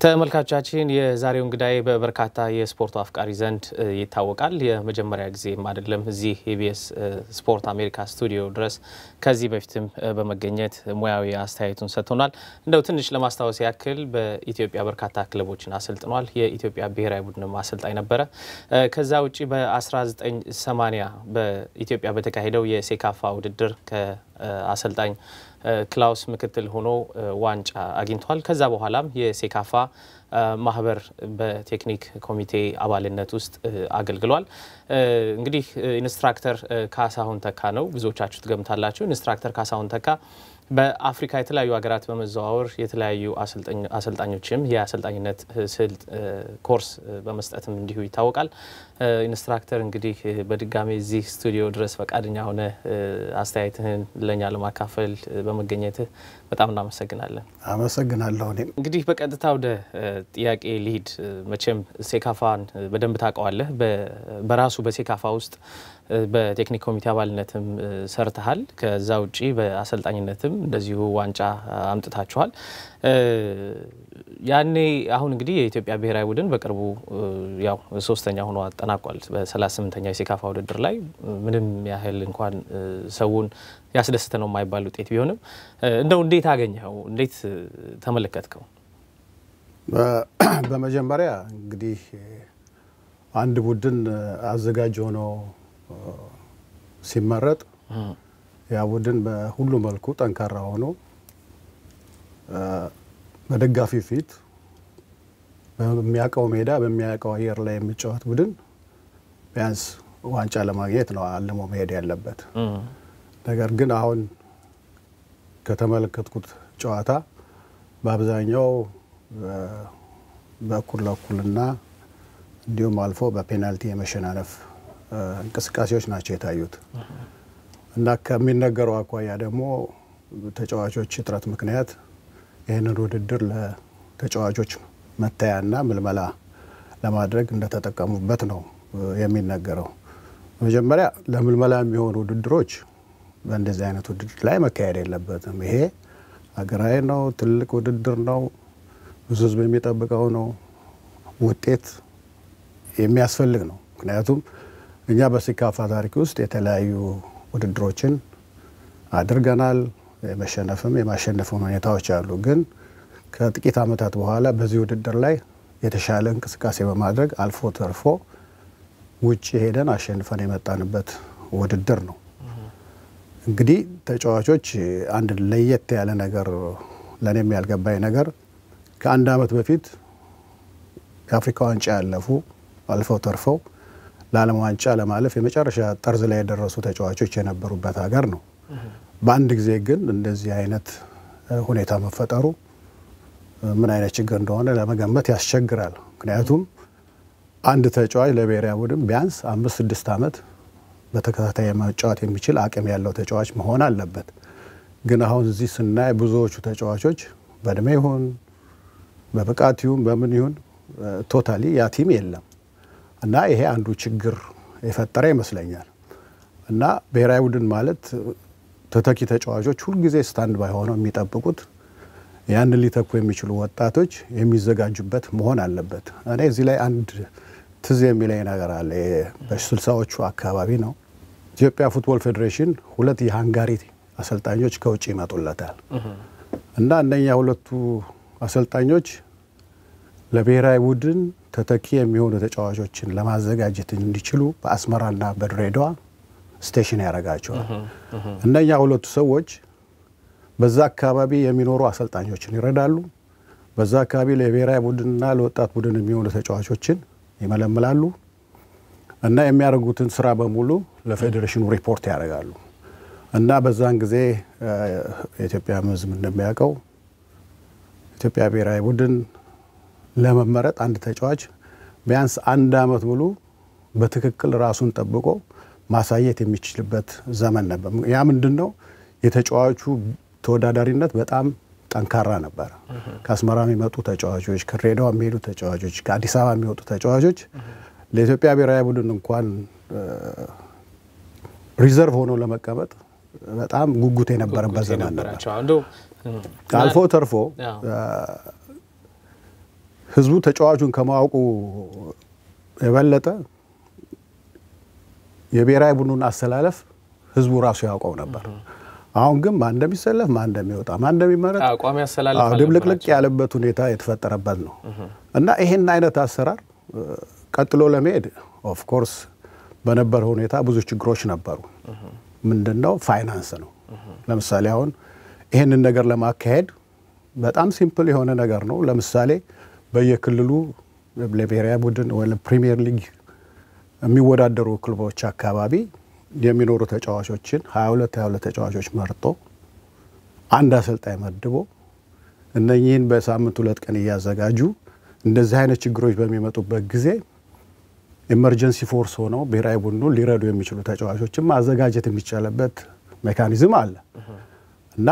ተመልካቾቻችን የዛሬው እንግዳይ በበርካታ የስፖርቱ አፍቃሪ ዘንድ ይታወቃል። የመጀመሪያ ጊዜም አይደለም እዚህ ኢቢኤስ ስፖርት አሜሪካ ስቱዲዮ ድረስ ከዚህ በፊትም በመገኘት ሙያዊ አስተያየቱን ሰጥቶናል። እንደው ትንሽ ለማስታወስ ያክል በኢትዮጵያ በርካታ ክለቦችን አሰልጥኗል። የኢትዮጵያ ብሔራዊ ቡድንም አሰልጣኝ ነበረ። ከዛ ውጭ በ1980 በኢትዮጵያ በተካሄደው የሴካፋ ውድድር ከአሰልጣኝ ክላውስ ምክትል ሆኖ ዋንጫ አግኝቷል። ከዛ በኋላም የሴካፋ ማህበር በቴክኒክ ኮሚቴ አባልነት ውስጥ አገልግሏል። እንግዲህ ኢንስትራክተር ካሳሁን ተካ ነው፣ ብዙዎቻችሁ ትገምታላችሁ። ኢንስትራክተር ካሳሁን ተካ በአፍሪካ የተለያዩ ሀገራት በመዘዋወር የተለያዩ አሰልጣኞችም የአሰልጣኝነት ስልት ኮርስ በመስጠትም እንዲሁ ይታወቃል። ኢንስትራክተር እንግዲህ በድጋሚ እዚህ ስቱዲዮ ድረስ ፈቃደኛ ሆነ አስተያየትህን ለእኛ ለማካፈል በመገኘትህ በጣም እናመሰግናለን። አመሰግናለሁ። እኔም እንግዲህ በቀጥታ ወደ ጥያቄ ሊሂድ። መቼም ሴካፋን በደንብ ታውቀዋለህ። በራሱ በሴካፋ ውስጥ በቴክኒክ ኮሚቴ አባልነትም ሰርተሃል። ከዛ ውጪ በአሰልጣኝነትም እንደዚሁ ዋንጫ አምጥታችኋል። ያኔ አሁን እንግዲህ የኢትዮጵያ ብሔራዊ ቡድን በቅርቡ ያው ሶስተኛ ሆኖ አጠናቋል። በ38ኛ የሴካፋ ውድድር ላይ ምንም ያህል እንኳን ሰውን ያስደስተ ነው የማይባል ውጤት ቢሆንም እንደው እንዴት አገኘኸው? እንዴት ተመለከትከው? በመጀመሪያ እንግዲህ አንድ ቡድን አዘጋጅ ሆኖ ሲመረጥ ያ ቡድን በሁሉ መልኩ ጠንካራ ሆኖ በደጋፊ ፊት በሚያውቀው ሜዳ በሚያውቀው አየር ላይ የሚጫወት ቡድን ቢያንስ ዋንጫ ለማግኘት ነው አልሞ መሄድ ያለበት። ነገር ግን አሁን ከተመለከትኩት ጨዋታ በአብዛኛው በእኩል ለእኩልና እንዲሁም አልፎ በፔናልቲ የመሸናነፍ እንቅስቃሴዎች ናቸው የታዩት እና ከሚነገረው አኳያ ደግሞ ተጫዋቾች እጥረት ምክንያት ይህንን ውድድር ለተጫዋቾች መታያና ምልመላ ለማድረግ እንደተጠቀሙበት ነው የሚነገረው። መጀመሪያ ለምልመላ የሚሆኑ ውድድሮች በእንደዚህ አይነት ውድድር ላይ መካሄድ የለበትም። ይሄ ሀገራዊ ነው፣ ትልቅ ውድድር ነው፣ ብዙ ሕዝብ የሚጠብቀው ነው፣ ውጤት የሚያስፈልግ ነው። ምክንያቱም እኛ በሴካፋ ታሪክ ውስጥ የተለያዩ ውድድሮችን አድርገናል። የመሸነፍም የማሸነፍም ሁኔታዎች አሉ። ግን ከጥቂት ዓመታት በኋላ በዚህ ውድድር ላይ የተሻለ እንቅስቃሴ በማድረግ አልፎ ተርፎ ውጭ ሄደን አሸንፈን የመጣንበት ውድድር ነው። እንግዲህ ተጫዋቾች አንድ ለየት ያለ ነገር ለእኔም ያልገባኝ ነገር ከአንድ ዓመት በፊት የአፍሪካ ዋንጫ ያለፉ አልፈው ተርፈው ለዓለም ዋንጫ ለማለፍ የመጨረሻ ጠርዝ ላይ የደረሱ ተጫዋቾች የነበሩበት ሀገር ነው። በአንድ ጊዜ ግን እንደዚህ አይነት ሁኔታ መፈጠሩ ምን አይነት ችግር እንደሆነ ለመገመት ያስቸግራል። ምክንያቱም አንድ ተጫዋች ለብሔራዊ ቡድን ቢያንስ አምስት ስድስት ዓመት በተከታታይ መጫወት የሚችል አቅም ያለው ተጫዋች መሆን አለበት። ግን አሁን እዚህ ስናይ ብዙዎቹ ተጫዋቾች በእድሜ ይሁን በብቃት ይሁን በምን ይሁን ቶታሊ ያ ቲም የለም እና ይሄ አንዱ ችግር የፈጠረ ይመስለኛል። እና ብሔራዊ ቡድን ማለት ተተኪ ተጫዋቾች ሁልጊዜ ስታንድ ባይ ሆነው የሚጠብቁት ያንን ሊተኩ የሚችሉ ወጣቶች የሚዘጋጁበት መሆን አለበት። እኔ እዚህ ላይ አንድ ትዝ የሚለኝ ነገር አለ። በስልሳዎቹ አካባቢ ነው ኢትዮጵያ ፉትቦል ፌዴሬሽን ሁለት የሃንጋሪ አሰልጣኞች ከውጭ ይመጡለታል እና እነኛ ሁለቱ አሰልጣኞች ለብሔራዊ ቡድን ተተኪ የሚሆኑ ተጫዋቾችን ለማዘጋጀት እንዲችሉ በአስመራና በድሬዳዋ ስቴሽን ያደርጋቸዋል። እነኛ ሁለቱ ሰዎች በዛ አካባቢ የሚኖሩ አሰልጣኞችን ይረዳሉ። በዛ አካባቢ ለብሔራዊ ቡድንና ለወጣት ቡድን የሚሆኑ ተጫዋቾችን ይመለምላሉ እና የሚያደርጉትን ስራ በሙሉ ለፌዴሬሽኑ ሪፖርት ያደርጋሉ። እና በዛን ጊዜ የኢትዮጵያ ሕዝብ እንደሚያውቀው ኢትዮጵያ ብሔራዊ ቡድን ለመመረጥ አንድ ተጫዋች ቢያንስ አንድ ዓመት ሙሉ በትክክል ራሱን ጠብቆ ማሳየት የሚችልበት ዘመን ነበር። ያ ምንድን ነው? የተጫዋቹ ተወዳዳሪነት በጣም ጠንካራ ነበረ። ከአስመራ የሚመጡ ተጫዋቾች፣ ከድሬዳዋ የሚሄዱ ተጫዋቾች፣ ከአዲስ አበባ የሚወጡ ተጫዋቾች ለኢትዮጵያ ብሔራዊ ቡድን እንኳን ሪዘርቭ ሆኖ ለመቀመጥ በጣም ጉጉት የነበረበት ዘመን ነበር። አልፎ ተርፎ ህዝቡ ተጫዋቹን ከማወቁ የበለጠ የብሔራዊ ቡድኑን አሰላለፍ ህዝቡ ራሱ ያውቀው ነበር። አሁን ግን ማን እንደሚሰለፍ ማን እንደሚወጣ ማን እንደሚመረጥ አቋሚ አሰላለፍ አዎ፣ ድብልቅልቅ ያለበት ሁኔታ የተፈጠረበት ነው እና ይሄን አይነት አሰራር እ፣ ቀጥሎ ለመሄድ ኦፍ ኮርስ በነበረ ሁኔታ ብዙ ችግሮች ነበሩ። ምንድን ነው ፋይናንስ ነው። ለምሳሌ አሁን ይሄንን ነገር ለማካሄድ በጣም ሲምፕል የሆነ ነገር ነው። ለምሳሌ በየክልሉ ለብሔራዊ ቡድን ወይ ለፕሪሚየር ሊግ የሚወዳደሩ ክለቦች አካባቢ የሚኖሩ ተጫዋቾችን 22 22 ተጫዋቾች መርጦ አንድ አሰልጣኝ መድቦ እነኚህን በሳምንት ሁለት ቀን እያዘጋጁ እንደዚህ አይነት ችግሮች በሚመጡበት ጊዜ ኤመርጀንሲ ፎርስ ሆነው ብሔራዊ ቡድኑ ሊረዱ የሚችሉ ተጫዋቾችን ማዘጋጀት የሚቻልበት ሜካኒዝም አለ እና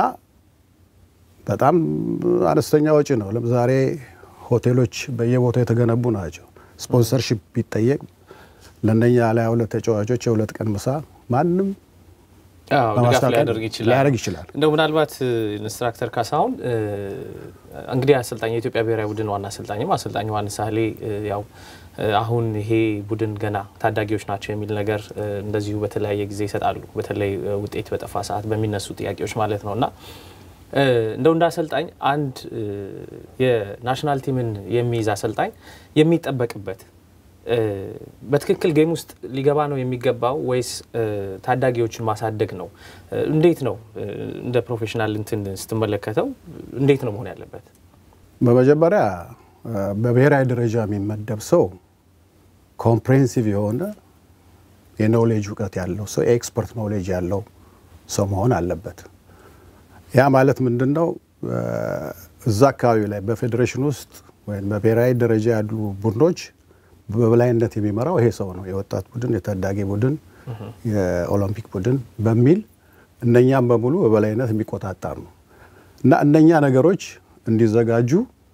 በጣም አነስተኛ ወጪ ነው። ለምሳሌ ሆቴሎች በየቦታው የተገነቡ ናቸው። ስፖንሰርሺፕ ቢጠየቅ ለእነኛ ላይ ሁለት ተጫዋቾች የሁለት ቀን ምሳ ማንም አዎ፣ ድጋፍ በማስታወቂያ ሊያደርግ ይችላል ሊያደርግ ይችላል። እንደው ምናልባት ኢንስትራክተር ካሳሁን እ፣ እንግዲህ አሰልጣኝ የኢትዮጵያ ብሔራዊ ቡድን ዋና አሰልጣኝም አሰልጣኝ ዮሐንስ ሳህሌ እ፣ ያው እ፣ አሁን ይሄ ቡድን ገና ታዳጊዎች ናቸው የሚል ነገር እ፣ እንደዚሁ በተለያየ ጊዜ ይሰጣሉ። በተለይ እ፣ ውጤት በጠፋ ሰዓት በሚነሱ ጥያቄዎች ማለት ነው እና እ፣ እንደው እንደ አሰልጣኝ አንድ እ፣ የናሽናል ቲምን የሚይዝ አሰልጣኝ የሚጠበቅበት እ፣ በትክክል ጌም ውስጥ ሊገባ ነው የሚገባው ወይስ እ፣ ታዳጊዎችን ማሳደግ ነው? እ፣ እንዴት ነው እ፣ እንደ ፕሮፌሽናል እንትን ስትመለከተው እንዴት ነው መሆን ያለበት? በመጀመሪያ እ፣ በብሔራዊ ደረጃ የሚመደብ ሰው ኮምፕሬሄንሲቭ የሆነ የኖሌጅ እውቀት ያለው ሰው የኤክስፐርት ኖሌጅ ያለው ሰው መሆን አለበት። ያ ማለት ምንድን ነው? እ፣ እዛ አካባቢ ላይ በፌዴሬሽን ውስጥ ወይም በብሔራዊ ደረጃ ያሉ ቡድኖች በበላይነት የሚመራው ይሄ ሰው ነው። የወጣት ቡድን፣ የታዳጊ ቡድን፣ የኦሎምፒክ ቡድን በሚል እነኛም በሙሉ በበላይነት የሚቆጣጠር ነው እና እነኛ ነገሮች እንዲዘጋጁ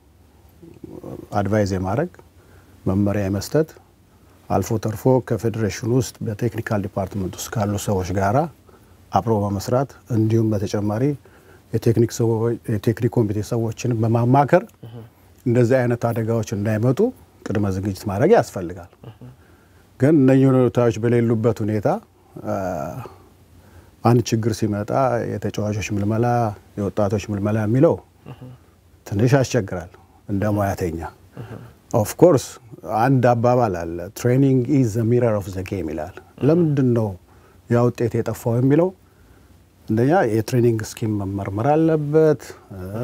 አድቫይዝ የማድረግ መመሪያ የመስጠት አልፎ ተርፎ ከፌዴሬሽኑ ውስጥ በቴክኒካል ዲፓርትመንት ውስጥ ካሉ ሰዎች ጋራ አብሮ በመስራት እንዲሁም በተጨማሪ የቴክኒክ ሰዎች- የቴክኒክ ኮሚቴ ሰዎችን በማማከር እንደዚህ አይነት አደጋዎች እንዳይመጡ ቅድመ ዝግጅት ማድረግ ያስፈልጋል። ግን እነኚህ ሁኔታዎች በሌሉበት ሁኔታ አ፣ አንድ ችግር ሲመጣ የተጫዋቾች ምልመላ፣ የወጣቶች ምልመላ የሚለው ትንሽ ያስቸግራል እንደ ሙያተኛ። ኦፍ ኮርስ አንድ አባባል አለ፣ ትሬኒንግ ኢዝ ዘ ሚረር ኦፍ ዘ ጌም ይላል። ለምንድን ነው ያ ውጤት የጠፋው የሚለው እንደኛ የትሬኒንግ ስኪም መመርመር አለበት። እ፣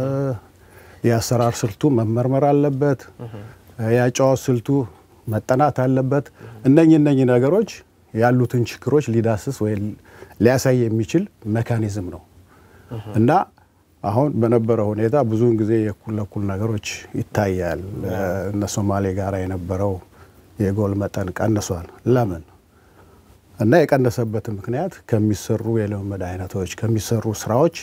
የአሰራር ስልቱ መመርመር አለበት። የአጨዋወት ስልቱ መጠናት አለበት። እነኚህ እነኚህ ነገሮች ያሉትን ችግሮች ሊዳስስ ወይ ሊያሳይ የሚችል ሜካኒዝም ነው እና አሁን በነበረው ሁኔታ ብዙውን ጊዜ የእኩል ለኩል ነገሮች ይታያል። እነ ሶማሌ ጋር የነበረው የጎል መጠን ቀንሷል። ለምን? እና የቀነሰበት ምክንያት ከሚሰሩ የልምምድ አይነቶች ከሚሰሩ ስራዎች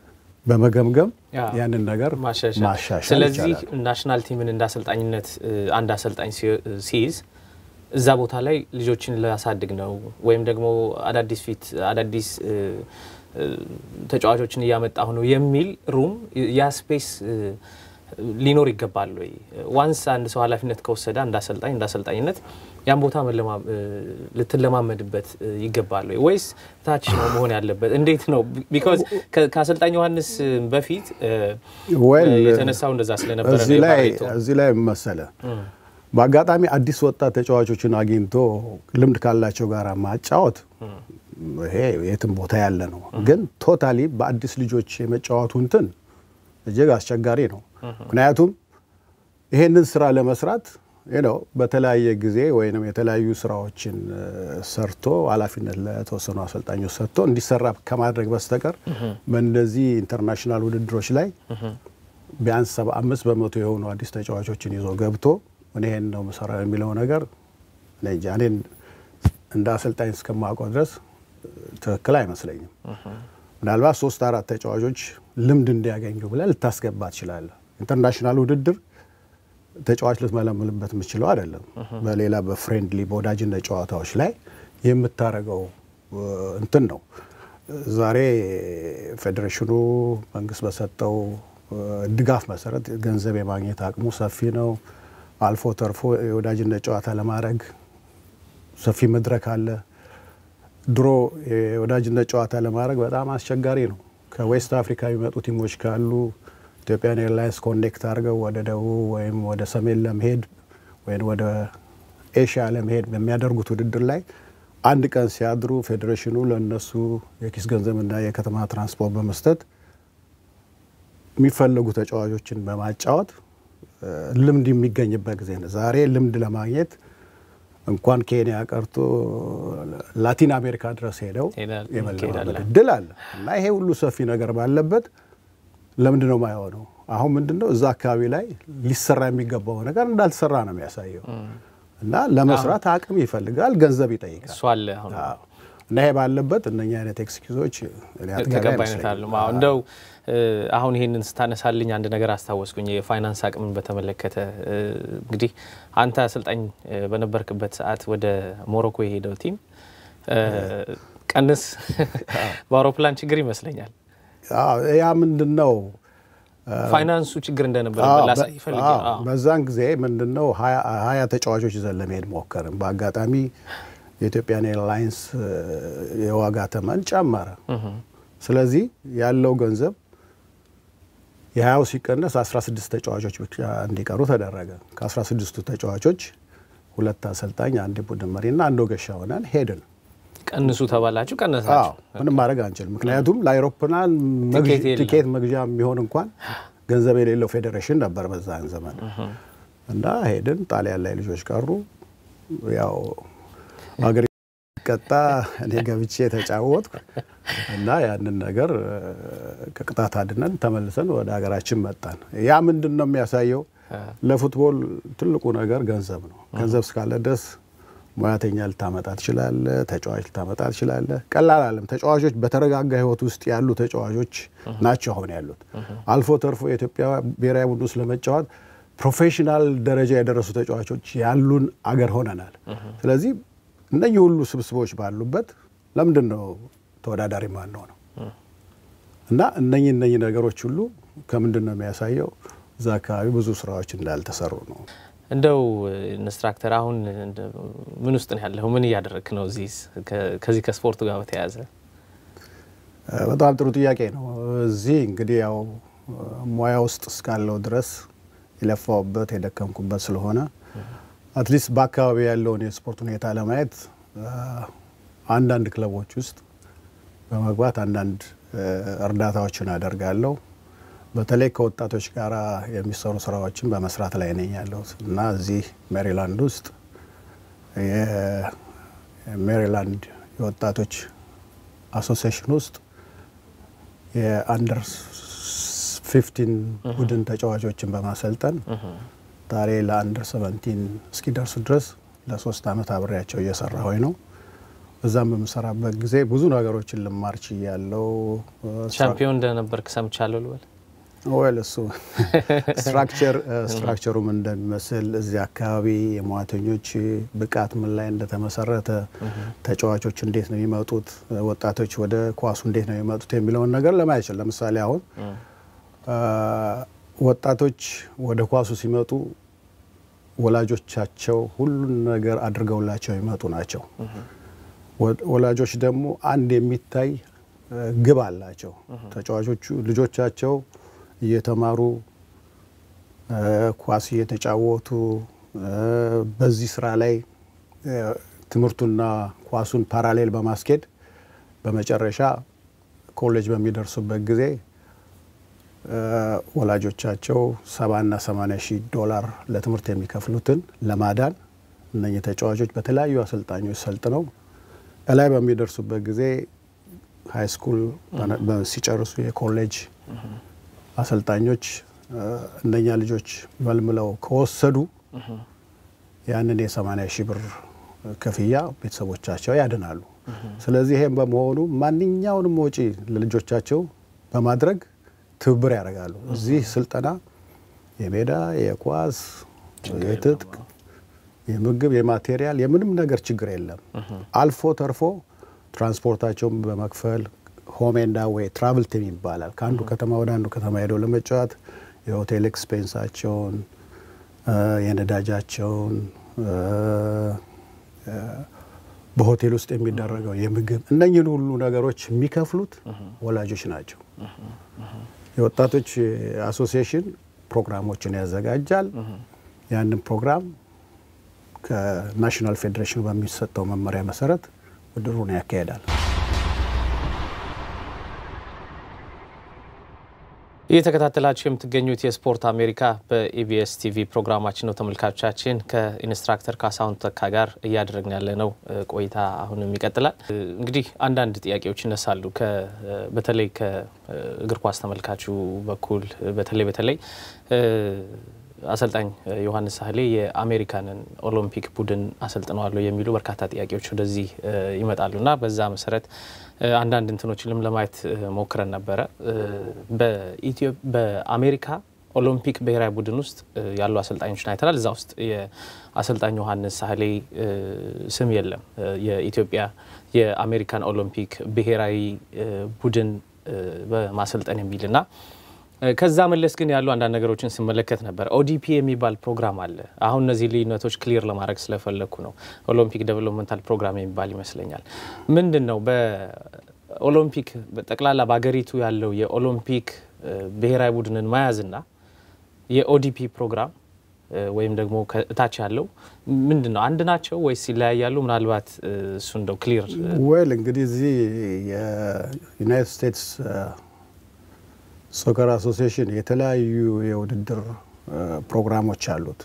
በመገምገም ያ፣ ያንን ነገር ማሻሻል ማሻሻል ስለዚህ ይቻላል። ናሽናል ቲምን እንደ አሰልጣኝነት እ፣ አንድ አሰልጣኝ ሲ- ሲይዝ እዛ ቦታ ላይ ልጆችን ላሳድግ ነው ወይም ደግሞ አዳዲስ ፊት አዳዲስ እ፣ እ፣ ተጫዋቾችን እያመጣሁ ነው የሚል ሩም ያ ስፔስ እ፣ ሊኖር ይገባል ወይ? ዋንስ አንድ ሰው ኃላፊነት ከወሰደ አንድ አሰልጣኝ እንደ አሰልጣኝነት ያን ቦታ መለማ- እ፣ ልትለማመድበት እ፣ ይገባል ወይ ወይስ ታች ነው መሆን ያለበት? እንዴት ነው? ቢኮዝ ከአሰልጣኝ ዮሐንስ በፊት እ፣ Well, የተነሳው እንደዛ ስለነበረ ነው እዚህ ላይ የባሬቶ። እዚህ ላይ መሰለ በአጋጣሚ አዲስ ወጣት ተጫዋቾችን አግኝቶ ልምድ ካላቸው ጋር ማጫወት ይሄ የትም ቦታ ያለ ነው። ግን ቶታሊ በአዲስ ልጆች የመጫወቱ እንትን እጅግ አስቸጋሪ ነው። ምክንያቱም ይሄንን ስራ ለመስራት ነው በተለያየ ጊዜ ወይም የተለያዩ ስራዎችን እ፣ ሰርቶ ኃላፊነት ለተወሰኑ አሰልጣኞች ሰጥቶ እንዲሰራ ከማድረግ በስተቀር በእንደዚህ ኢንተርናሽናል ውድድሮች ላይ ቢያንስ ሰባ አምስት በመቶ የሆኑ አዲስ ተጫዋቾችን ይዞ ገብቶ እኔ ይሄን ነው የምሰራው የሚለው ነገር እኔ እንጃ እኔን እንደ አሰልጣኝ እስከማውቀው ድረስ ትክክል አይመስለኝም። ምናልባት ሶስት አራት ተጫዋቾች ልምድ እንዲያገኙ ብለህ ልታስገባ ትችላለህ። ኢንተርናሽናል ውድድር ተጫዋች ልትመለምልበት የምችለው አይደለም። በሌላ በፍሬንድሊ በወዳጅነት ጨዋታዎች ላይ የምታረገው እ፣ እንትን ነው። ዛሬ ፌዴሬሽኑ መንግስት በሰጠው እ፣ ድጋፍ መሰረት ገንዘብ የማግኘት አቅሙ ሰፊ ነው። አልፎ ተርፎ የወዳጅነት ጨዋታ ለማድረግ ሰፊ መድረክ አለ። ድሮ የወዳጅነት ጨዋታ ለማድረግ በጣም አስቸጋሪ ነው። ከዌስት አፍሪካ የሚመጡ ቲሞች ካሉ ኢትዮጵያን ኤርላይንስ ኮኔክት አድርገው ወደ ደቡብ ወይም ወደ ሰሜን ለመሄድ ወይም ወደ ኤሽያ ለመሄድ በሚያደርጉት ውድድር ላይ አንድ ቀን ሲያድሩ ፌዴሬሽኑ ለእነሱ የኪስ ገንዘብና የከተማ ትራንስፖርት በመስጠት የሚፈለጉ ተጫዋቾችን በማጫወት ልምድ የሚገኝበት ጊዜ ነው። ዛሬ ልምድ ለማግኘት እንኳን ኬንያ ቀርቶ ላቲን አሜሪካ ድረስ ሄደው የመለማመድ እድል አለ እና ይሄ ሁሉ ሰፊ ነገር ባለበት ለምንድን ነው የማይሆነው? አሁን ምንድን ነው እዛ አካባቢ ላይ ሊሰራ የሚገባው ነገር እንዳልተሰራ ነው የሚያሳየው እና ለመስራት አቅም ይፈልጋል፣ ገንዘብ ይጠይቃል እሱ አለ አሁን እና ይሄ ባለበት እነኛ አይነት ኤክስኪዞች ተቀባይነት አለ። እንደው አሁን ይህንን ስታነሳልኝ አንድ ነገር አስታወስኩኝ። የፋይናንስ አቅምን በተመለከተ እንግዲህ አንተ አሰልጣኝ በነበርክበት ሰዓት ወደ ሞሮኮ የሄደው ቲም ቀንስ በአውሮፕላን ችግር ይመስለኛል ያ ምንድን ነው ፋይናንሱ ችግር እንደነበረ ላሳይ ይፈልግ በዛን ጊዜ ምንድን ነው ሀያ ተጫዋቾች ይዘን ለመሄድ ሞከርን። በአጋጣሚ የኢትዮጵያን ኤርላይንስ የዋጋ ተመን ጨመረ። ስለዚህ ያለው ገንዘብ የሀያው ሲቀነስ 16 ተጫዋቾች ብቻ እንዲቀሩ ተደረገ። ከ16ቱ ተጫዋቾች ሁለት አሰልጣኝ፣ አንድ ቡድን መሪና አንድ ወገሻ ሆነን ሄድን። ቀንሱ ተባላችሁ፣ ቀነሳችሁ። ምንም ማድረግ አንችልም። ምክንያቱም ለአይሮፕላን ቲኬት መግዣ የሚሆን እንኳን ገንዘብ የሌለው ፌዴሬሽን ነበር በዛን ዘመን እና ሄድን። ጣሊያን ላይ ልጆች ቀሩ። ያው ሀገር ቀጣ እኔ ገብቼ የተጫወትኩ እና ያንን ነገር ከቅጣት አድነን ተመልሰን ወደ ሀገራችን መጣን። ያ ምንድን ነው የሚያሳየው? ለፉትቦል ትልቁ ነገር ገንዘብ ነው። ገንዘብ እስካለ ድረስ ሙያተኛ ልታመጣ ትችላለ፣ ተጫዋች ልታመጣ ትችላለ። ቀላል አለም። ተጫዋቾች በተረጋጋ ህይወት ውስጥ ያሉ ተጫዋቾች ናቸው አሁን ያሉት። አልፎ ተርፎ የኢትዮጵያ ብሔራዊ ቡድን ውስጥ ለመጫወት ፕሮፌሽናል ደረጃ የደረሱ ተጫዋቾች ያሉን አገር ሆነናል። ስለዚህ እነኚህ ሁሉ ስብስቦች ባሉበት ለምንድን ነው ተወዳዳሪ ማንሆነው ነው? እና እነኚህ እነኚህ ነገሮች ሁሉ ከምንድን ነው የሚያሳየው? እዛ አካባቢ ብዙ ስራዎች እንዳልተሰሩ ነው። እንደው ኢንስትራክተር አሁን ምን ውስጥ ነው ያለኸው? ምን እያደረግክ ነው? እዚህ ከዚህ ከስፖርቱ ጋር በተያያዘ በጣም ጥሩ ጥያቄ ነው። እዚህ እንግዲህ ያው ሙያ ውስጥ እስካለው ድረስ የለፋውበት የደከምኩበት ስለሆነ አትሊስት በአካባቢ ያለውን የስፖርት ሁኔታ ለማየት አንዳንድ ክለቦች ውስጥ በመግባት አንዳንድ እርዳታዎችን አደርጋለሁ። በተለይ ከወጣቶች ጋር የሚሰሩ ስራዎችን በመስራት ላይ ነኝ ያለሁት እና እዚህ ሜሪላንድ ውስጥ የሜሪላንድ የወጣቶች አሶሲሽን ውስጥ የአንደር ፊፍቲን ቡድን ተጫዋቾችን በማሰልጠን ዛሬ ለአንደር ሰቨንቲን እስኪደርሱ ድረስ ለሶስት አመት አብሬያቸው እየሰራ ሆይ ነው። እዛም በምሰራበት ጊዜ ብዙ ነገሮችን ልማር ችያለሁ። ሻምፒዮን እንደነበርክ ሰምቻለሁ ልበል ወል እሱ ስትራክቸር ስትራክቸሩም እንደሚመስል እዚህ አካባቢ የሙያተኞች ብቃት ምን ላይ እንደተመሰረተ፣ ተጫዋቾች እንዴት ነው የሚመጡት፣ ወጣቶች ወደ ኳሱ እንዴት ነው የሚመጡት የሚለውን ነገር ለማየት ይችላል። ለምሳሌ አሁን ወጣቶች ወደ ኳሱ ሲመጡ ወላጆቻቸው ሁሉን ነገር አድርገውላቸው የሚመጡ ናቸው። ወላጆች ደግሞ አንድ የሚታይ ግብ አላቸው። ተጫዋቾቹ ልጆቻቸው እየተማሩ ኳስ እየተጫወቱ በዚህ ስራ ላይ ትምህርቱና ኳሱን ፓራሌል በማስኬድ በመጨረሻ ኮሌጅ በሚደርሱበት ጊዜ ወላጆቻቸው ሰባና ሰማኒያ ሺህ ዶላር ለትምህርት የሚከፍሉትን ለማዳን እነኚህ ተጫዋቾች በተለያዩ አሰልጣኞች ሰልጥነው እላይ በሚደርሱበት ጊዜ ሀይ ስኩል ሲጨርሱ የኮሌጅ አሰልጣኞች እነኛ ልጆች መልምለው ከወሰዱ ያንን የሰማኒያ ሺህ ብር ክፍያ ቤተሰቦቻቸው ያድናሉ። ስለዚህ ይሄም በመሆኑ ማንኛውንም ወጪ ለልጆቻቸው በማድረግ ትብብር ያደርጋሉ። እዚህ ስልጠና የሜዳ የኳስ የትጥቅ የምግብ የማቴሪያል የምንም ነገር ችግር የለም። አልፎ ተርፎ ትራንስፖርታቸውን በመክፈል ሆም ኤንድ አዌይ ትራቭል ቲም ይባላል። ከአንዱ ከተማ ወደ አንዱ ከተማ ሄደው ለመጫወት የሆቴል ኤክስፔንሳቸውን የነዳጃቸውን በሆቴል ውስጥ የሚደረገው የምግብ እነኝህን ሁሉ ነገሮች የሚከፍሉት ወላጆች ናቸው። የወጣቶች አሶሲዬሽን ፕሮግራሞችን ያዘጋጃል። ያንን ፕሮግራም ከናሽናል ፌዴሬሽኑ በሚሰጠው መመሪያ መሰረት ውድድሩን ያካሄዳል። እየተከታተላችሁ የምትገኙት የስፖርት አሜሪካ በኢቢኤስ ቲቪ ፕሮግራማችን ነው። ተመልካቾቻችን ከኢንስትራክተር ካሳሁን ተካ ጋር እያደረግን ያለነው ቆይታ አሁንም ይቀጥላል። እንግዲህ አንዳንድ ጥያቄዎች ይነሳሉ። በተለይ ከእግር ኳስ ተመልካቹ በኩል በተለይ በተለይ አሰልጣኝ ዮሐንስ ሳህሌ የአሜሪካንን ኦሎምፒክ ቡድን አሰልጥነዋለሁ የሚሉ በርካታ ጥያቄዎች ወደዚህ ይመጣሉ እና በዛ መሰረት አንዳንድ እንትኖችንም ለማየት ሞክረን ነበረ። በአሜሪካ ኦሎምፒክ ብሔራዊ ቡድን ውስጥ ያሉ አሰልጣኞችን አይተናል። እዛ ውስጥ የአሰልጣኝ ዮሐንስ ሳህሌ ስም የለም። የኢትዮጵያ የአሜሪካን ኦሎምፒክ ብሔራዊ ቡድን በማሰልጠን የሚልና ከዛ መለስ ግን ያሉ አንዳንድ ነገሮችን ስመለከት ነበር። ኦዲፒ የሚባል ፕሮግራም አለ። አሁን እነዚህ ልዩነቶች ክሊር ለማድረግ ስለፈለግኩ ነው። ኦሎምፒክ ዴቨሎፕመንታል ፕሮግራም የሚባል ይመስለኛል። ምንድን ነው በኦሎምፒክ ጠቅላላ በሀገሪቱ ያለው የኦሎምፒክ ብሔራዊ ቡድንን መያዝና የኦዲፒ ፕሮግራም ወይም ደግሞ ከእታች ያለው ምንድን ነው? አንድ ናቸው ወይስ ይለያያሉ? ምናልባት እሱ እንደው ክሊር ወይል እንግዲህ እዚህ የዩናይትድ ስቴትስ ሶከር አሶሲዬሽን የተለያዩ የውድድር ፕሮግራሞች አሉት።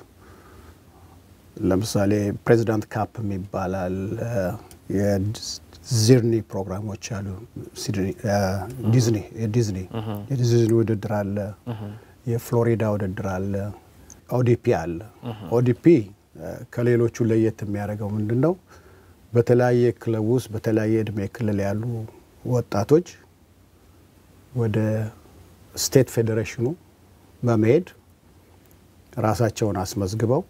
ለምሳሌ ፕሬዚዳንት ካፕ ይባላል። የዚርኒ ፕሮግራሞች አሉ። ዲዝኒ የዲዝኒ የዲዝኒ ውድድር አለ። የፍሎሪዳ ውድድር አለ። ኦዲፒ አለ። ኦዲፒ ከሌሎቹ ለየት የሚያደርገው ምንድን ነው? በተለያየ ክለብ ውስጥ በተለያየ እድሜ ክልል ያሉ ወጣቶች ወደ ስቴት ፌዴሬሽኑ በመሄድ ራሳቸውን አስመዝግበው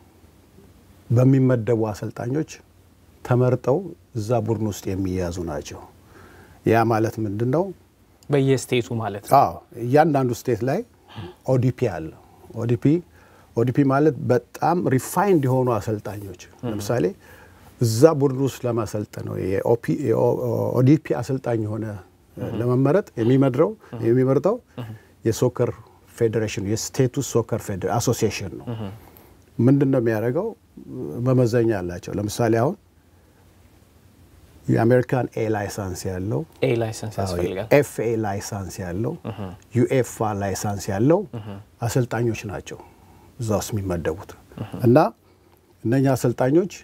በሚመደቡ አሰልጣኞች ተመርጠው እዛ ቡድን ውስጥ የሚያዙ ናቸው። ያ ማለት ምንድን ነው? በየስቴቱ ማለት ነው። አዎ እያንዳንዱ ስቴት ላይ ኦዲፒ አለ። ኦዲፒ ኦዲፒ ማለት በጣም ሪፋይንድ የሆኑ አሰልጣኞች ለምሳሌ እዛ ቡድን ውስጥ ለማሰልጠን ነው የኦዲፒ አሰልጣኝ የሆነ ለመመረጥ የሚመድረው የሚመርጠው የሶከር ፌዴሬሽን የስቴቱ ሶከር አሶሲዬሽን ነው። ምንድን ነው የሚያደርገው? መመዘኛ አላቸው። ለምሳሌ አሁን የአሜሪካን ኤ ላይሳንስ ያለው ኤ ላይሰንስ ያስፈልጋል። ኤፍ ኤ ላይሳንስ ያለው ዩኤፋ ላይሳንስ ያለው አሰልጣኞች ናቸው እዛ ውስጥ የሚመደቡት እና እነኛ አሰልጣኞች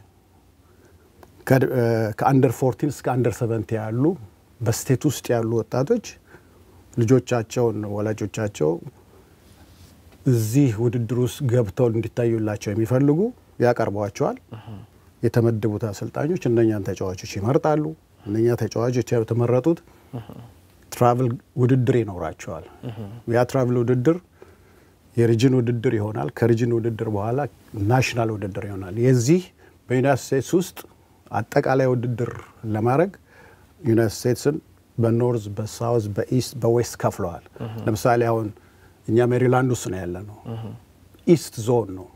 ከአንደር ፎርቲን እስከ አንደር ሰቨንቲ ያሉ በስቴት ውስጥ ያሉ ወጣቶች ልጆቻቸውን ወላጆቻቸው እዚህ ውድድር ውስጥ ገብተው እንዲታዩላቸው የሚፈልጉ ያቀርቧቸዋል። የተመደቡት አሰልጣኞች እነኛን ተጫዋቾች ይመርጣሉ። እነኛ ተጫዋቾች የተመረጡት ትራቭል ውድድር ይኖራቸዋል። ያ ትራቭል ውድድር የሪጅን ውድድር ይሆናል። ከሪጅን ውድድር በኋላ ናሽናል ውድድር ይሆናል። የዚህ በዩናይትድ ስቴትስ ውስጥ አጠቃላይ ውድድር ለማድረግ ዩናይትድ ስቴትስን በኖርዝ፣ በሳውዝ፣ በኢስት፣ በዌስት ከፍለዋል። ለምሳሌ አሁን እኛ ሜሪላንድ ውስጥ ነው ያለ ነው። ኢስት ዞን ነው።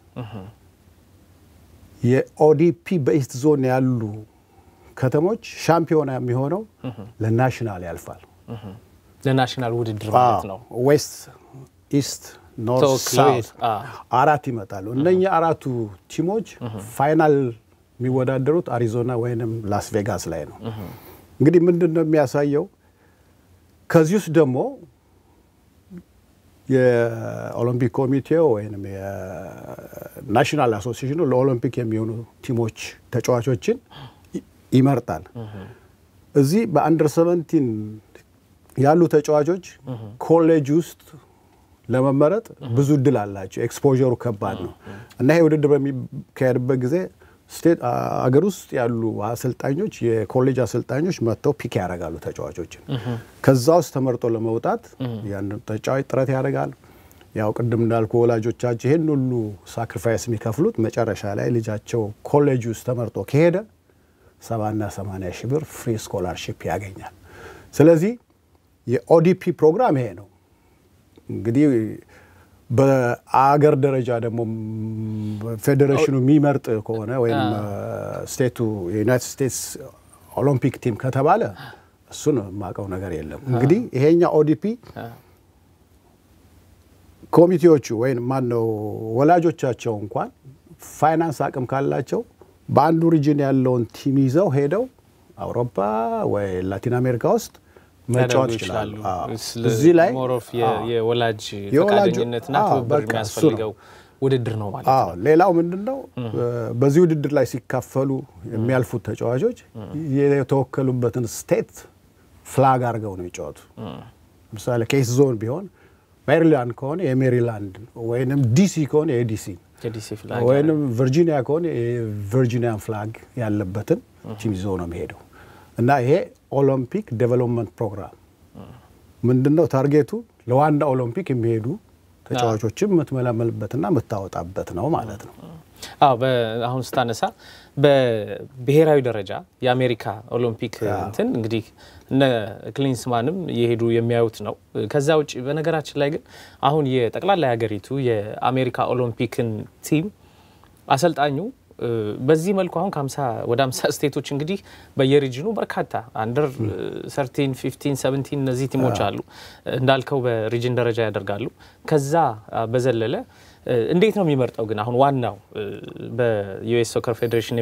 የኦዲፒ በኢስት ዞን ያሉ ከተሞች ሻምፒዮና የሚሆነው ለናሽናል ያልፋል። ለናሽናል ውድድር ማለት ነው። ዌስት፣ ኢስት፣ ኖርት፣ ተወክለው ሳውት አራት ይመጣሉ። እነኛ አራቱ ቲሞች ፋይናል የሚወዳደሩት አሪዞና ወይንም ላስ ቬጋስ ላይ ነው። እንግዲህ ምንድን ነው የሚያሳየው? ከዚህ ውስጥ ደግሞ የኦሎምፒክ ኮሚቴው ወይም የናሽናል አሶሲዬሽኑ ለኦሎምፒክ የሚሆኑ ቲሞች ተጫዋቾችን ይመርጣል። እዚህ በአንደር ሰቨንቲን ያሉ ተጫዋቾች ኮሌጅ ውስጥ ለመመረጥ ብዙ እድል አላቸው። ኤክስፖዠሩ ከባድ ነው እና ይሄ ውድድር በሚካሄድበት ጊዜ ስቴት አገር ውስጥ ያሉ አሰልጣኞች የኮሌጅ አሰልጣኞች መጥተው ፒክ ያደርጋሉ ተጫዋቾችን። ከዛ ውስጥ ተመርጦ ለመውጣት ያን ተጫዋች ጥረት ያደርጋል። ያው ቅድም እንዳልኩ ወላጆቻቸው ይህን ሁሉ ሳክሪፋይስ የሚከፍሉት መጨረሻ ላይ ልጃቸው ኮሌጅ ውስጥ ተመርጦ ከሄደ ሰባና ሰማንያ ሺህ ብር ፍሪ ስኮላርሺፕ ያገኛል። ስለዚህ የኦዲፒ ፕሮግራም ይሄ ነው። እንግዲህ በአገር ደረጃ ደግሞ ፌዴሬሽኑ የሚመርጥ ከሆነ ወይም ስቴቱ የዩናይትድ ስቴትስ ኦሎምፒክ ቲም ከተባለ እሱን የማውቀው ነገር የለም። እንግዲህ ይሄኛ ኦዲፒ ኮሚቴዎቹ ወይም ማነው ወላጆቻቸው እንኳን ፋይናንስ አቅም ካላቸው በአንዱ ሪጅን ያለውን ቲም ይዘው ሄደው አውሮፓ ወይ ላቲን አሜሪካ ውስጥ መጫወት ይችላሉ። እዚህ ላይ የወላጅ ፈቃደኝነትና ትብብር የሚያስፈልገው ውድድር ነው ማለት ነው። ሌላው ምንድን ነው በዚህ ውድድር ላይ ሲካፈሉ የሚያልፉት ተጫዋቾች የተወከሉበትን ስቴት ፍላግ አድርገው ነው የሚጫወቱ። ለምሳሌ ኬስ ዞን ቢሆን ሜሪላንድ ከሆነ የሜሪላንድ ወይንም ዲሲ ከሆነ የዲሲ ወይንም ቨርጂኒያ ከሆነ የቨርጂኒያን ፍላግ ያለበትን ቲም ይዞ ነው የሚሄደው እና ይሄ ኦሎምፒክ ዴቨሎፕመንት ፕሮግራም ምንድን ነው ታርጌቱ ለዋና ኦሎምፒክ የሚሄዱ ተጫዋቾችን የምትመለመልበትና የምታወጣበት ነው ማለት ነው። አዎ አሁን ስታነሳ በብሔራዊ ደረጃ የአሜሪካ ኦሎምፒክ እንትን እንግዲህ እነ ክሊንስማንም የሄዱ የሚያዩት ነው። ከዛ ውጭ በነገራችን ላይ ግን አሁን የጠቅላላ ሀገሪቱ የአሜሪካ ኦሎምፒክን ቲም አሰልጣኙ በዚህ መልኩ አሁን ከሀምሳ ወደ ሀምሳ ስቴቶች እንግዲህ በየሪጅኑ በርካታ አንደር ሰርቲን ፊፍቲን ሰቨንቲን እነዚህ ቲሞች አሉ እንዳልከው በሪጅን ደረጃ ያደርጋሉ። ከዛ በዘለለ እንዴት ነው የሚመርጠው? ግን አሁን ዋናው በዩኤስ ሶከር ፌዴሬሽን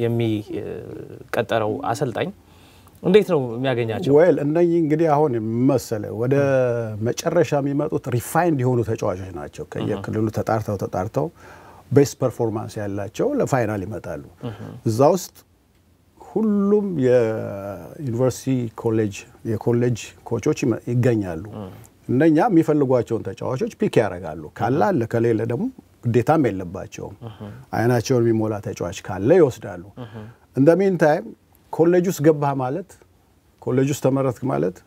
የሚቀጠረው አሰልጣኝ እንዴት ነው የሚያገኛቸው? ወይል እነኚህ እንግዲህ አሁን መሰለ ወደ መጨረሻ የሚመጡት ሪፋይንድ የሆኑ ተጫዋቾች ናቸው። ከየክልሉ ተጣርተው ተጣርተው ቤስት ፐርፎርማንስ ያላቸው ለፋይናል ይመጣሉ። እዛ ውስጥ ሁሉም የዩኒቨርሲቲ ኮሌጅ የኮሌጅ ኮቾች ይገኛሉ። እነኛ የሚፈልጓቸውን ተጫዋቾች ፒክ ያደርጋሉ። ካለ አለ፣ ከሌለ ደግሞ ግዴታም የለባቸውም። አይናቸውን የሚሞላ ተጫዋች ካለ ይወስዳሉ። እንደ ሚን ታይም ኮሌጅ ውስጥ ገባህ ማለት ኮሌጅ ውስጥ ተመረትክ ማለት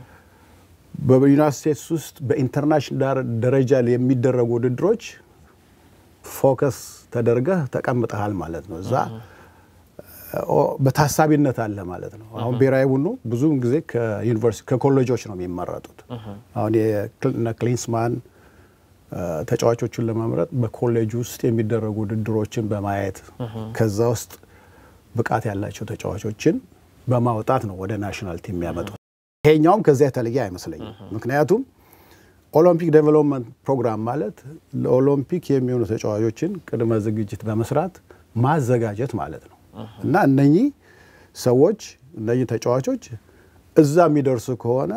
በዩናይትድ ስቴትስ ውስጥ በኢንተርናሽናል ደረጃ የሚደረጉ ውድድሮች ፎከስ ተደርገህ ተቀምጠሃል ማለት ነው። እዛ በታሳቢነት አለ ማለት ነው። አሁን ብሔራዊ ቡድኑ ብዙውን ጊዜ ከዩኒቨርሲቲ ከኮሌጆች ነው የሚመረጡት። አሁን የነ ክሊንስማን ተጫዋቾቹን ለመምረጥ በኮሌጅ ውስጥ የሚደረጉ ውድድሮችን በማየት ከዛ ውስጥ ብቃት ያላቸው ተጫዋቾችን በማውጣት ነው ወደ ናሽናል ቲም የሚያመጡት። ይሄኛውም ከዚያ የተለየ አይመስለኝም። ምክንያቱም ኦሎምፒክ ዴቨሎፕመንት ፕሮግራም ማለት ለኦሎምፒክ የሚሆኑ ተጫዋቾችን ቅድመ ዝግጅት በመስራት ማዘጋጀት ማለት ነው እና እነኚህ ሰዎች እነኚህ ተጫዋቾች እዛ የሚደርሱ ከሆነ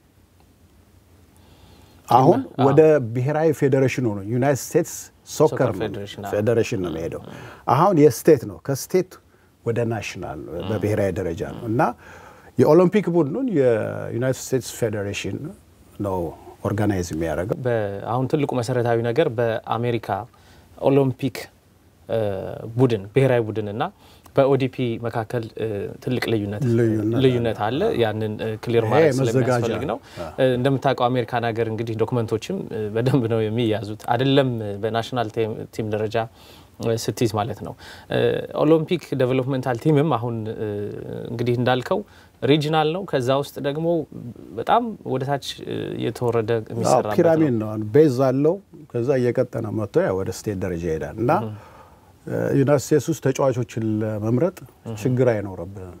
አሁን ወደ ብሔራዊ ፌዴሬሽኑ ነው ዩናይትድ ስቴትስ ሶከር ፌዴሬሽን ነው የሚሄደው። አሁን የስቴት ነው ከስቴት ወደ ናሽናል በብሔራዊ ደረጃ ነው እና የኦሎምፒክ ቡድኑን የዩናይትድ ስቴትስ ፌዴሬሽን ነው ኦርጋናይዝ የሚያደርገው። አሁን ትልቁ መሰረታዊ ነገር በአሜሪካ ኦሎምፒክ ቡድን ብሔራዊ ቡድን እና በኦዲፒ መካከል ትልቅ ልዩነት አለ። ያንን ክሊር ማለት ስለሚያስፈልግ ነው። እንደምታውቀው አሜሪካን ሀገር እንግዲህ ዶክመንቶችም በደንብ ነው የሚያዙት፣ አይደለም በናሽናል ቲም ደረጃ ስትይዝ ማለት ነው። ኦሎምፒክ ዴቨሎፕመንታል ቲምም አሁን እንግዲህ እንዳልከው ሪጂናል ነው። ከዛ ውስጥ ደግሞ በጣም ወደ ታች የተወረደ የሚሰራበት ፒራሚድ ነው። ቤዝ አለው። ከዛ እየቀጠነ መጥቶ ያ ወደ ስቴት ደረጃ ይሄዳል እና ዩናይትድ ስቴትስ ውስጥ ተጫዋቾችን ለመምረጥ ችግር አይኖርብንም።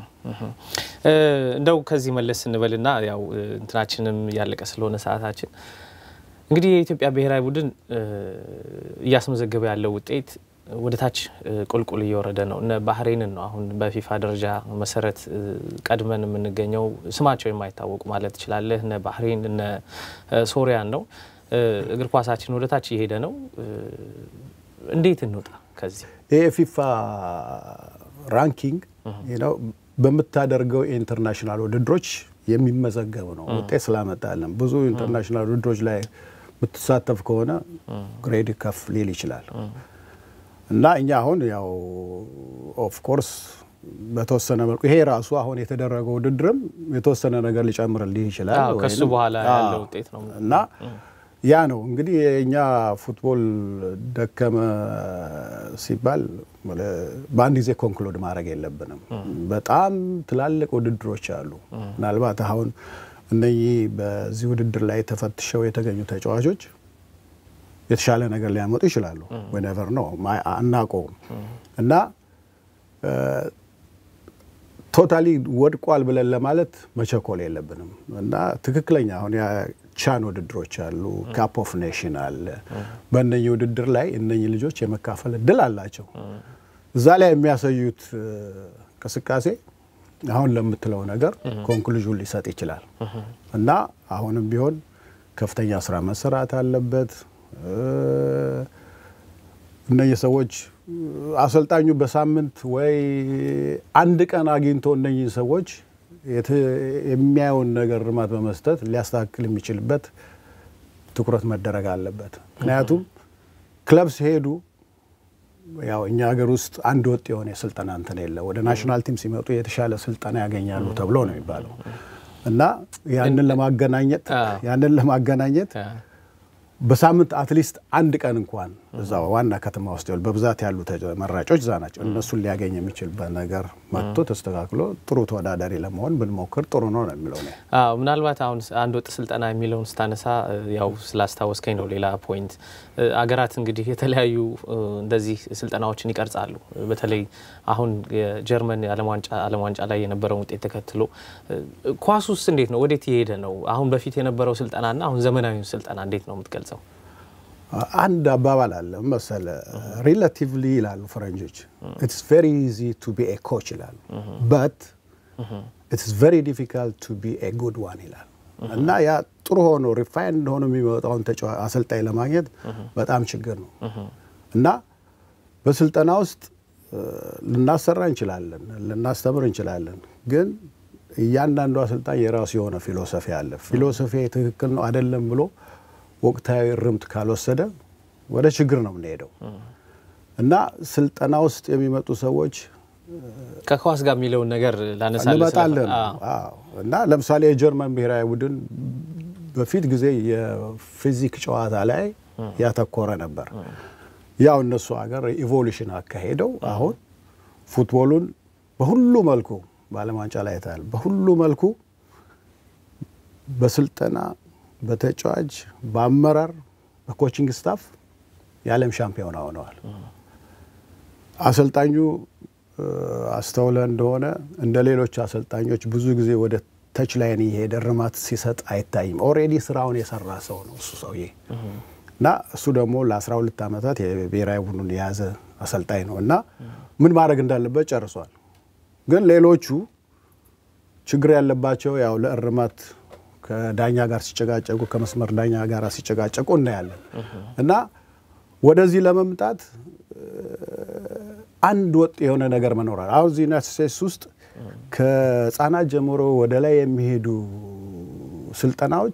እንደው ከዚህ መለስ ስንበልና ያው እንትናችንም እያለቀ ስለሆነ ሰዓታችን እንግዲህ የኢትዮጵያ ብሔራዊ ቡድን እያስመዘገበ ያለው ውጤት ወደ ታች ቁልቁል እየወረደ ነው። እነ ባህሬንን ነው አሁን በፊፋ ደረጃ መሰረት ቀድመን የምንገኘው ስማቸው የማይታወቁ ማለት ትችላለህ። እነ ባህሬን እነ ሶሪያን ነው። እግር ኳሳችን ወደ ታች እየሄደ ነው። እንዴት እንውጣ ከዚህ? ይህ የፊፋ ራንኪንግ በምታደርገው የኢንተርናሽናል ውድድሮች የሚመዘገብ ነው። ውጤት ስላመጣለን ብዙ ኢንተርናሽናል ውድድሮች ላይ የምትሳተፍ ከሆነ ግሬድ ከፍ ሊል ይችላል እና እኛ አሁን ያው ኦፍኮርስ በተወሰነ መልኩ ይሄ ራሱ አሁን የተደረገው ውድድርም የተወሰነ ነገር ሊጨምርልህ ይችላል። ከሱ በኋላ ያለው ውጤት ነው እና ያ ነው እንግዲህ የእኛ ፉትቦል ደከመ ሲባል በአንድ ጊዜ ኮንክሉድ ማድረግ የለብንም። በጣም ትላልቅ ውድድሮች አሉ። ምናልባት አሁን እነኚህ በዚህ ውድድር ላይ ተፈትሸው የተገኙ ተጫዋቾች የተሻለ ነገር ሊያመጡ ይችላሉ። ወነቨር ነው አናውቀውም እና ቶታሊ ወድቋል ብለን ለማለት መቸኮል የለብንም እና ትክክለኛ አሁን ቻን ውድድሮች አሉ፣ ካፕ ኦፍ ኔሽን አለ። በእነኚህ ውድድር ላይ እነኚህ ልጆች የመካፈል እድል አላቸው። እዛ ላይ የሚያሳዩት እንቅስቃሴ አሁን ለምትለው ነገር ኮንክሉዥን ሊሰጥ ይችላል እና አሁንም ቢሆን ከፍተኛ ስራ መሰራት አለበት። እነኚህ ሰዎች አሰልጣኙ በሳምንት ወይ አንድ ቀን አግኝቶ እነኚህ ሰዎች የሚያየውን ነገር እርማት በመስጠት ሊያስተካክል የሚችልበት ትኩረት መደረግ አለበት። ምክንያቱም ክለብ ሲሄዱ ያው እኛ ሀገር ውስጥ አንድ ወጥ የሆነ የስልጠና እንትን የለ። ወደ ናሽናል ቲም ሲመጡ የተሻለ ስልጠና ያገኛሉ ተብሎ ነው የሚባለው እና ያንን ለማገናኘት ያንን ለማገናኘት በሳምንት አትሊስት አንድ ቀን እንኳን እዛ ዋና ከተማ ውስጥ ይኸውልህ በብዛት ያሉ ተመራጮች እዛ ናቸው። እነሱን ሊያገኝ የሚችልበት ነገር መጥቶ ተስተካክሎ ጥሩ ተወዳዳሪ ለመሆን ብንሞክር ጥሩ ነው ነው የሚለው ነው። አዎ ምናልባት አሁን አንድ ወጥ ስልጠና የሚለውን ስታነሳ ያው ስላስታወስከኝ ነው ሌላ ፖይንት። አገራት እንግዲህ የተለያዩ እንደዚህ ስልጠናዎችን ይቀርጻሉ። በተለይ አሁን የጀርመን የዓለም ዋንጫ ዓለም ዋንጫ ላይ የነበረውን ውጤት ተከትሎ ኳስ ውስጥ እንዴት ነው ወዴት የሄደ ነው? አሁን በፊት የነበረው ስልጠናና አሁን ዘመናዊውን ስልጠና እንዴት ነው የምትገልጸው? አንድ አባባል አለ መሰለ ሪላቲቭሊ ይላሉ ፈረንጆች ኢትስ ቬሪ ኢዚ ቱ ቢ ኤ ኮች ይላሉ በት ኢትስ ቬሪ ዲፊካልት ቱ ቢ ኤ ጉድ ዋን ይላል እና ያ ጥሩ ሆኖ ሪፋይንድ ሆኖ የሚመጣውን አሰልጣኝ ለማግኘት በጣም ችግር ነው እና በስልጠና ውስጥ ልናሰራ እንችላለን፣ ልናስተምር እንችላለን። ግን እያንዳንዱ አሰልጣኝ የራሱ የሆነ ፊሎሶፊ አለ። ፊሎሶፊ ትክክል ነው አይደለም ብሎ ወቅታዊ እርምት ካልወሰደ ወደ ችግር ነው የምንሄደው እና ስልጠና ውስጥ የሚመጡ ሰዎች ከኳስ ጋር የሚለውን ነገር ላነሳ እንመጣለን እና ለምሳሌ የጀርመን ብሔራዊ ቡድን በፊት ጊዜ የፊዚክ ጨዋታ ላይ ያተኮረ ነበር። ያው እነሱ ሀገር ኢቮሉሽን አካሄደው አሁን ፉትቦሉን በሁሉ መልኩ በዓለም ዋንጫ ላይ ታያል። በሁሉ መልኩ በስልጠና በተጫዋች በአመራር በኮቺንግ ስታፍ የዓለም ሻምፒዮና ሆነዋል። አሰልጣኙ አስተውለ እንደሆነ እንደ ሌሎች አሰልጣኞች ብዙ ጊዜ ወደ ተች ላይን እየሄደ እርማት ሲሰጥ አይታይም። ኦልሬዲ ስራውን የሰራ ሰው ነው እሱ ሰውዬ እና እሱ ደግሞ ለ12 ዓመታት የብሔራዊ ቡድኑን የያዘ አሰልጣኝ ነው እና ምን ማድረግ እንዳለበት ጨርሷል። ግን ሌሎቹ ችግር ያለባቸው ያው ለእርማት ከዳኛ ጋር ሲጨቃጨቁ ከመስመር ዳኛ ጋር ሲጨቃጨቁ እናያለን እና ወደዚህ ለመምጣት አንድ ወጥ የሆነ ነገር መኖራል። አሁን እዚህ ዩናይትድ ስቴትስ ውስጥ ከህጻናት ጀምሮ ወደ ላይ የሚሄዱ ስልጠናዎች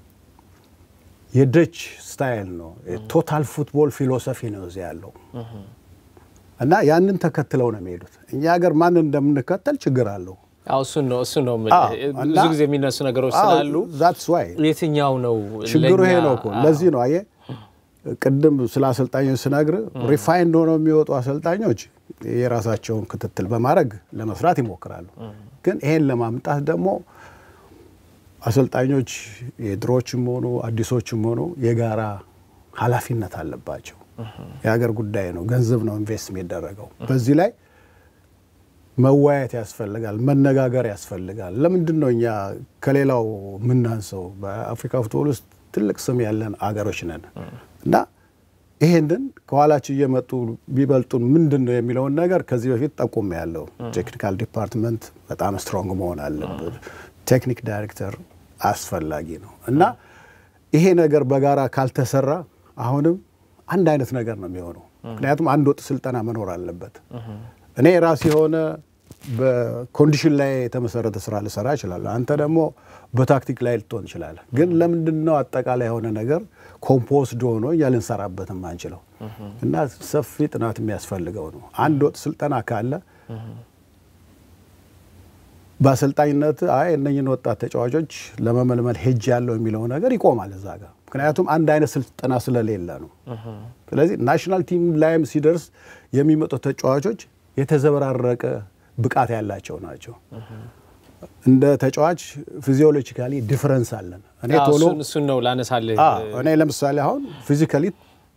የደች ስታይል ነው። ቶታል ፉትቦል ፊሎሶፊ ነው እዚህ ያለው እና ያንን ተከትለው ነው የሚሄዱት። እኛ ሀገር ማንን እንደምንከተል ችግር አለው። እሱን ነው እሱን ነው ብዙ ጊዜ የሚነሱ ነገሮች ስላሉ ዛትስ ዋይ የትኛው ነው ችግሩ ይሄ ነው እኮ። ለዚህ ነው አየህ ቅድም ስለ አሰልጣኞች ስነግር ሪፋይንድ ሆነው የሚወጡ አሰልጣኞች የራሳቸውን ክትትል በማድረግ ለመስራት ይሞክራሉ። ግን ይሄን ለማምጣት ደግሞ አሰልጣኞች የድሮዎችም ሆኑ አዲሶችም ሆኑ የጋራ ኃላፊነት አለባቸው። የሀገር ጉዳይ ነው፣ ገንዘብ ነው ኢንቨስት የሚደረገው። በዚህ ላይ መወያየት ያስፈልጋል፣ መነጋገር ያስፈልጋል። ለምንድን ነው እኛ ከሌላው የምናንሰው? በአፍሪካ ፉትቦል ውስጥ ትልቅ ስም ያለን አገሮች ነን እና ይሄንን ከኋላችን እየመጡ ቢበልጡን ምንድን ነው የሚለውን ነገር ከዚህ በፊት ጠቁም ያለው ቴክኒካል ዲፓርትመንት በጣም ስትሮንግ መሆን አለበት። ቴክኒክ ዳይሬክተር አስፈላጊ ነው እና ይሄ ነገር በጋራ ካልተሰራ አሁንም አንድ አይነት ነገር ነው የሚሆነው። ምክንያቱም አንድ ወጥ ስልጠና መኖር አለበት። እኔ ራሴ የሆነ በኮንዲሽን ላይ የተመሰረተ ስራ ልሰራ እችላለሁ። አንተ ደግሞ በታክቲክ ላይ ልትሆን ይችላለ። ግን ለምንድን ነው አጠቃላይ የሆነ ነገር ኮምፖስድ ሆኖ እኛ ልንሰራበትም አንችለው? እና ሰፊ ጥናት የሚያስፈልገው ነው። አንድ ወጥ ስልጠና ካለ በአሰልጣኝነት አይ እነኝን ወጣት ተጫዋቾች ለመመልመል ሄጅ ያለው የሚለው ነገር ይቆማል እዛ ጋር። ምክንያቱም አንድ አይነት ስልጠና ስለሌለ ነው። ስለዚህ ናሽናል ቲም ላይም ሲደርስ የሚመጡት ተጫዋቾች የተዘበራረቀ ብቃት ያላቸው ናቸው። እንደ ተጫዋች ፊዚዮሎጂካሊ ዲፍረንስ አለን። እኔ ቶሎ እሱን ነው ላነሳልህ። እኔ ለምሳሌ አሁን ፊዚካሊ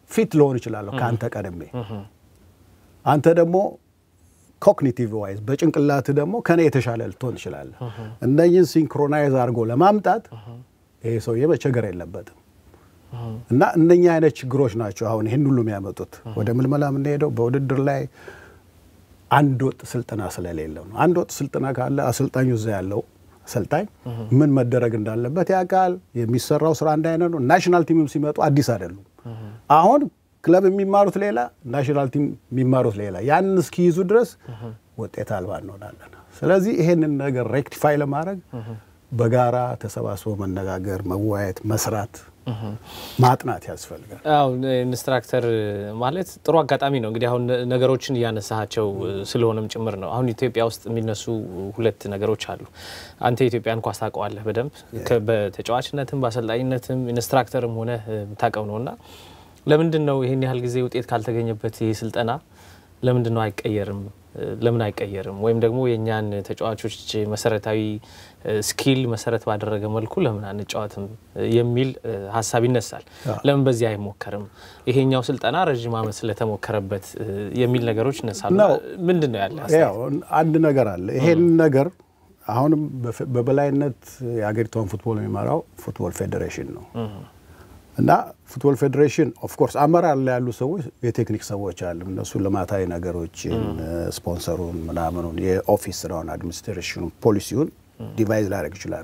ፊት ልሆን እችላለሁ ከአንተ ቀድሜ አንተ ደግሞ ኮግኒቲቭ ዋይዝ በጭንቅላት ደግሞ ከኔ የተሻለ ልትሆን ትችላለህ። እነኝን ሲንክሮናይዝ አድርጎ ለማምጣት ይሄ ሰውዬ መቸገር የለበትም። እና እነኛ አይነት ችግሮች ናቸው አሁን ይህን ሁሉ የሚያመጡት። ወደ ምልመላ የምንሄደው በውድድር ላይ አንድ ወጥ ስልጠና ስለሌለው ነው። አንድ ወጥ ስልጠና ካለ አሰልጣኙ እዛ ያለው አሰልጣኝ ምን መደረግ እንዳለበት ያውቃል። የሚሰራው ስራ አንድ አይነት ነው። ናሽናል ቲምም ሲመጡ አዲስ አይደሉም። አሁን ክለብ የሚማሩት ሌላ፣ ናሽናል ቲም የሚማሩት ሌላ። ያንን እስኪይዙ ድረስ ውጤት አልባ እንሆናለን። ስለዚህ ይሄንን ነገር ሬክቲፋይ ለማድረግ በጋራ ተሰባስቦ መነጋገር፣ መወያየት፣ መስራት ማጥናት ያስፈልጋል። አዎ ኢንስትራክተር ማለት ጥሩ አጋጣሚ ነው። እንግዲህ አሁን ነገሮችን እያነሳቸው ስለሆነም ጭምር ነው። አሁን ኢትዮጵያ ውስጥ የሚነሱ ሁለት ነገሮች አሉ። አንተ የኢትዮጵያን ኳስ ታውቀዋለህ በደንብ በተጫዋችነትም በአሰልጣኝነትም ኢንስትራክተርም ሆነ የምታውቀው ነው እና ለምንድን ነው ይህን ያህል ጊዜ ውጤት ካልተገኘበት ይህ ስልጠና ለምንድን ነው አይቀየርም? ለምን አይቀየርም? ወይም ደግሞ የእኛን ተጫዋቾች መሰረታዊ ስኪል መሰረት ባደረገ መልኩ ለምን አንጫወትም የሚል ሀሳብ ይነሳል። ለምን በዚህ አይሞከርም? ይሄኛው ስልጠና ረዥም ዓመት ስለተሞከረበት የሚል ነገሮች ይነሳሉ። ምንድን ነው ያለ ያው አንድ ነገር አለ። ይሄን ነገር አሁንም በበላይነት የሀገሪቷን ፉትቦል የሚመራው ፉትቦል ፌዴሬሽን ነው እና ፉትቦል ፌዴሬሽን ኦፍኮርስ አመራር ላይ ያሉ ሰዎች የቴክኒክ ሰዎች አሉ። እነሱ ልማታዊ ነገሮችን ስፖንሰሩን፣ ምናምኑን፣ የኦፊስ ስራውን፣ አድሚኒስትሬሽኑ፣ ፖሊሲውን ዲቫይዝ ላደርግ ይችላሉ።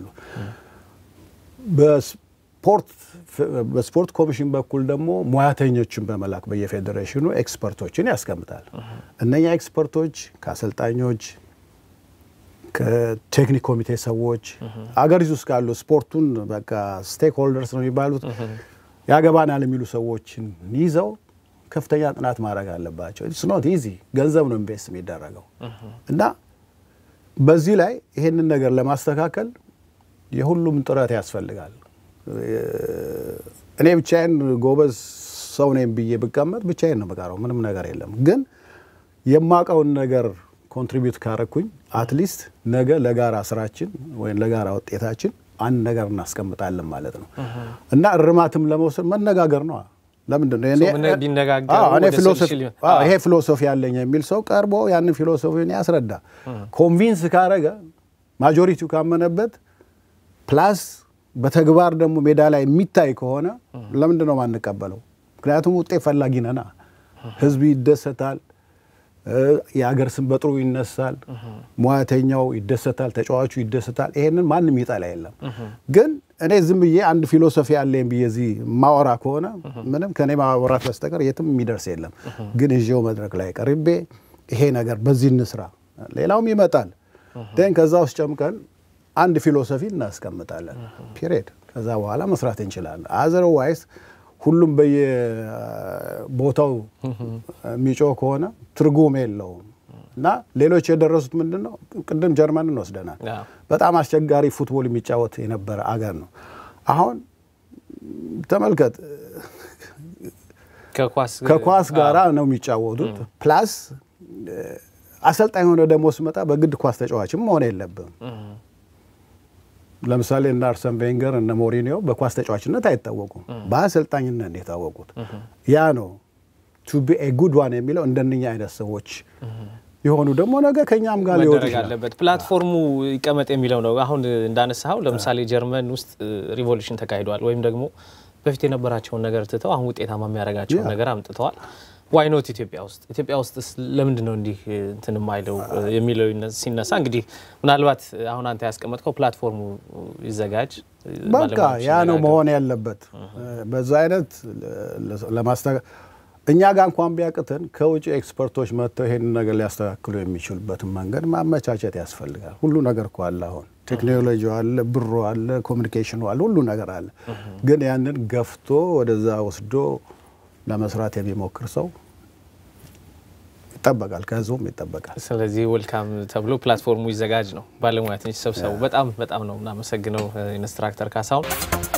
በስፖርት ኮሚሽን በኩል ደግሞ ሙያተኞችን በመላክ በየፌዴሬሽኑ ኤክስፐርቶችን ያስቀምጣል። እነኛ ኤክስፐርቶች ከአሰልጣኞች ከቴክኒክ ኮሚቴ ሰዎች አገሪቱ ውስጥ ካሉ ስፖርቱን በቃ ስቴክ ሆልደርስ ነው የሚባሉት ያገባናል የሚሉ ሰዎችን ይዘው ከፍተኛ ጥናት ማድረግ አለባቸው። ስኖት ኢዚ ገንዘብ ነው ኢንቨስት የሚደረገው እና በዚህ ላይ ይሄንን ነገር ለማስተካከል የሁሉም ጥረት ያስፈልጋል። እኔ ብቻዬን ጎበዝ ሰው ነኝ ብዬ ብቀመጥ ብቻዬን ነው የምቀረው፣ ምንም ነገር የለም። ግን የማውቀውን ነገር ኮንትሪቢዩት ካረኩኝ አትሊስት ነገ ለጋራ ስራችን ወይም ለጋራ ውጤታችን አንድ ነገር እናስቀምጣለን ማለት ነው እና እርማትም ለመውሰድ መነጋገር ነው። ለምንድን ነው ይሄ ፊሎሶፊ ያለኝ የሚል ሰው ቀርቦ ያንን ፊሎሶፊን ያስረዳ። ኮንቪንስ ካረገ ማጆሪቲው ካመነበት ፕላስ በተግባር ደግሞ ሜዳ ላይ የሚታይ ከሆነ ለምንድን ነው ማንቀበለው? ምክንያቱም ውጤት ፈላጊ ነና። ህዝብ ይደሰታል። የሀገር ስም በጥሩ ይነሳል። ሙያተኛው ይደሰታል፣ ተጫዋቹ ይደሰታል። ይሄንን ማንም ይጠላ የለም። ግን እኔ ዝም ብዬ አንድ ፊሎሶፊ አለኝ ብዬ እዚህ ማወራ ከሆነ ምንም ከእኔ ማወራት በስተቀር የትም የሚደርስ የለም። ግን ይዤው መድረክ ላይ ቀርቤ ይሄ ነገር በዚህ እንስራ፣ ሌላውም ይመጣል። ደን ከዛ ውስጥ ጨምቀን አንድ ፊሎሶፊ እናስቀምጣለን። ፒሪየድ። ከዛ በኋላ መስራት እንችላለን። አዘርዋይስ ሁሉም በየቦታው የሚጮህ ከሆነ ትርጉም የለውም እና ሌሎች የደረሱት ምንድን ነው? ቅድም ጀርመንን ወስደናል። በጣም አስቸጋሪ ፉትቦል የሚጫወት የነበረ አገር ነው። አሁን ተመልከት፣ ከኳስ ጋራ ነው የሚጫወቱት። ፕላስ አሰልጣኝ ሆነ ደግሞ ስመጣ በግድ ኳስ ተጫዋችም መሆን የለብም። ለምሳሌ እነ አርሰን ቬንገር እነ ሞሪኒዮ በኳስ ተጫዋችነት አይታወቁም፣ በአሰልጣኝነት ነው የታወቁት። ያ ነው ቱ ቢ ኤ ጉድ ዋን የሚለው እንደነኛ አይነት ሰዎች የሆኑ ደግሞ ነገ ከኛም ጋር ሊወጡ መደረግ አለበት። ፕላትፎርሙ ይቀመጥ የሚለው ነው። አሁን እንዳነሳኸው ለምሳሌ ጀርመን ውስጥ ሪቮሉሽን ተካሂዷል፣ ወይም ደግሞ በፊት የነበራቸውን ነገር ትተው አሁን ውጤታማ የሚያደርጋቸውን ነገር አምጥተዋል። ዋይኖት ኢትዮጵያ ውስጥ ኢትዮጵያ ውስጥ ለምንድን ነው እንዲህ እንትን የማይለው የሚለው ሲነሳ እንግዲህ ምናልባት አሁን አንተ ያስቀመጥከው ፕላትፎርሙ ይዘጋጅ፣ በቃ ያ ነው መሆን ያለበት። በዛ አይነት ለማስተካ እኛ ጋር እንኳን ቢያቅተን ከውጭ ኤክስፐርቶች መጥተው ይሄንን ነገር ሊያስተካክሉ የሚችሉበትን መንገድ ማመቻቸት ያስፈልጋል። ሁሉ ነገር እኮ አለ። አሁን ቴክኖሎጂ አለ፣ ብሮ አለ፣ ኮሚኒኬሽኑ አለ፣ ሁሉ ነገር አለ። ግን ያንን ገፍቶ ወደዛ ወስዶ ለመስራት የሚሞክር ሰው ይጠበቃል፣ ከህዝቡም ይጠበቃል። ስለዚህ ወልካም ተብሎ ፕላትፎርሙ ይዘጋጅ ነው። ባለሙያተኞች ሰብሰቡ። በጣም በጣም ነው እናመሰግነው ኢንስትራክተር ካሳሁን።